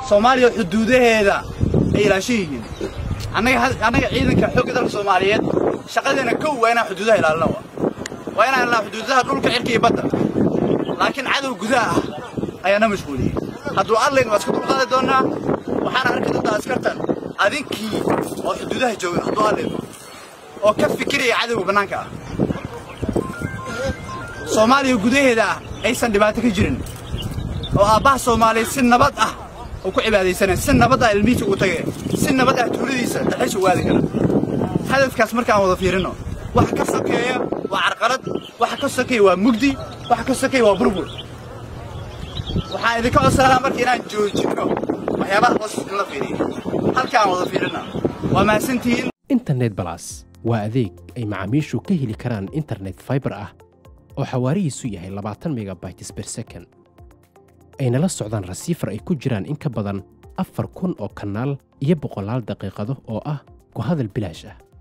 soomaaliya xuduudaheeda ay ilaashan yihiin annaga ciidanka xoogga dalka soomaaliyeed shaqadeena kow waa inaan xuduudaha ilaalino waa inaan ilaa xuduudaha dhulka cirka iyo badda laakiin cadow gudaha ah ayaa na mashquuliyey hadduu adlayn waa isku dulqaadi doonnaa waxaana arki doontaa askartan adinkii oo xuduudaha jooga hadduu adlayn oo ka fikiraya cadowga bannaanka ah soomaaliya gudaheeda ah aysan dhibaato ka jirin oo aabbaha soomaaliyeed si nabad ah oo ku cibaadaysanaya si nabad ah ilmihiisa ugu tagay si nabad ah tuuladiisa dalxiis ugu aadi kara hadafkaas markaan wada fiirino waxa ka sokeeya waa carqalad waxa ka sokeeya waa mugdi waxa ka sokeeya waa burbur waxaan idinka codsanaa marka inaan joojinno waxyaabaha hoos in la fiiriyo halkaan wada fiirina waa mahadsantihiin internet balas waa adeeg ay macaamiishu ka heli karaan internet fiber ah oo xawaarihiisu yahay labaatan megabytes per second ayna la socdaan rasiifar ay ku jiraan in ka badan afar kun oo kanaal iyo boqolaal daqiiqado oo ah ku hadal bilaash ah